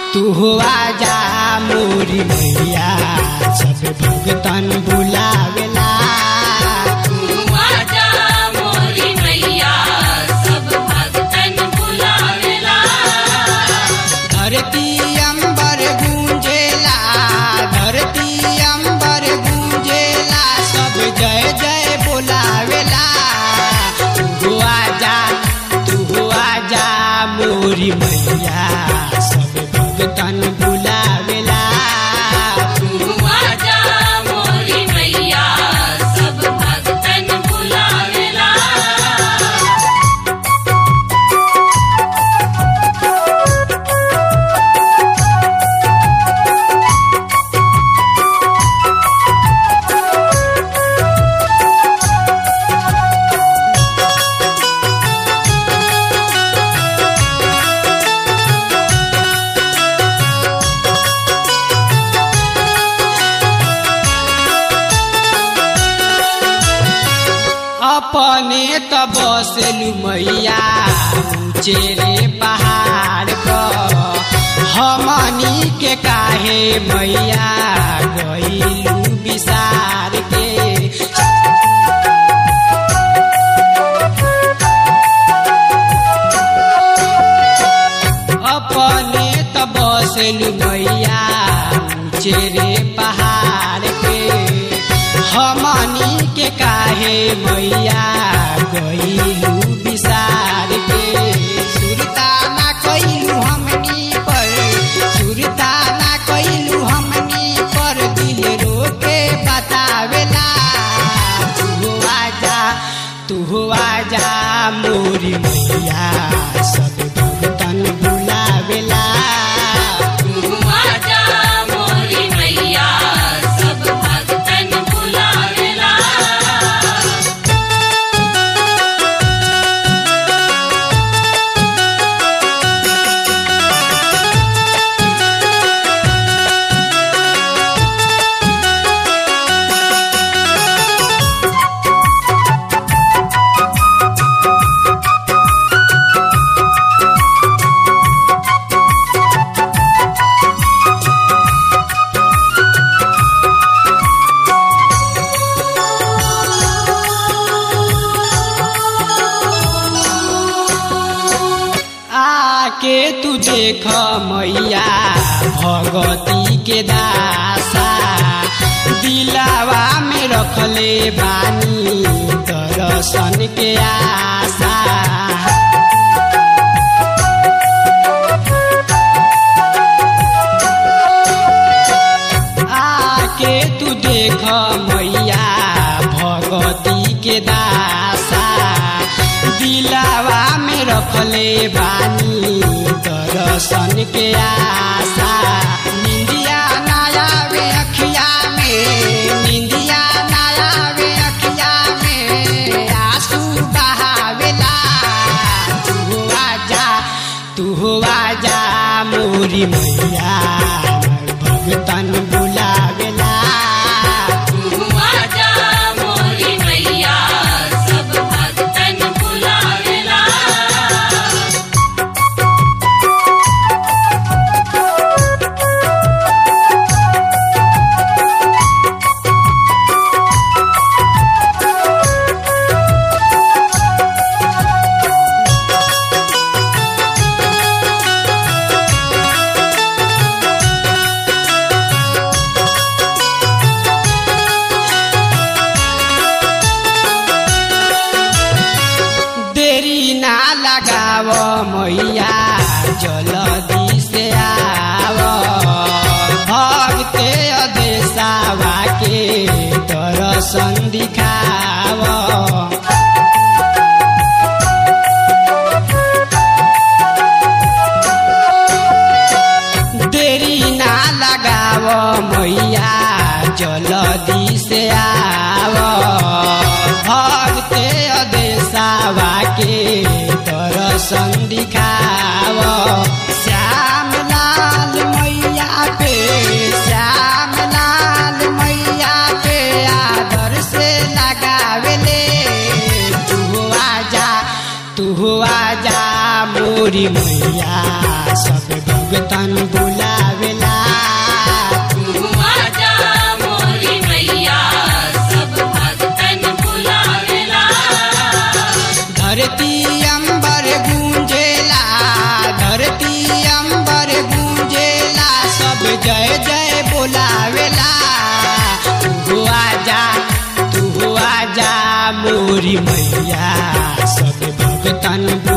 तू हुआ जा मोरी मैया सब भुगतन बुलावेला तू आजा मोरी मैया सब भक्तन बुलावेला धरती अंबर गूंजेला धरती अंबर गूंजेला सब जय जय बोलावेला तू हुआ जा तू हुआ जा मोरी मैया सब भुगतन बुलावेला तू आजा मोरी मैया सब भक्तन बुलावेला अपने त बसलू मैया ऊंचे रे पहाड़ पर हमनी के काहे मैया गईलू विसार के अपने त बसलू मैया ऊंचे रे पहाड़ पे हमनी के काहे मैया गईलू विसार के सुरता ना कइलू हमनी पर सुरता ना कइलू हमनी पर दिल रोके बतावेला तू आजा तू आजा मोरी मैया सब भगतन बुलावेला तू आजा मोरी मैया सब भक्तन बुलावेला आके तू देख मैया भगवती के दासा दिलावा में रखले बानी दर्शन के आशा आके तू देख मैया भगवती के दासा दिलावा में रखले बानी दर्शन के आशा निंदिया नायावे अखिया में निंदिया नायावे अखिया में आंसू बहावेला तू आजा तू आजा मोरी मैया भगतन बुलावेला तू आजा मोरी मैया सब भक्तन बुलावेला देरी ना लगाव मैया जल्दी से आव भक्ते अदेशावा के दर्शन दिखाव देरी ना लगाव मैया जल्दी से आव भक्ते अदेशावा के दर्शन दिखाव श्याम लाल मैया पे श्याम लाल मैया पे आदर से लगावेले तू आजा तू आजा मोरी मैया सब भगतन बुला मोरी मैया सब भगतन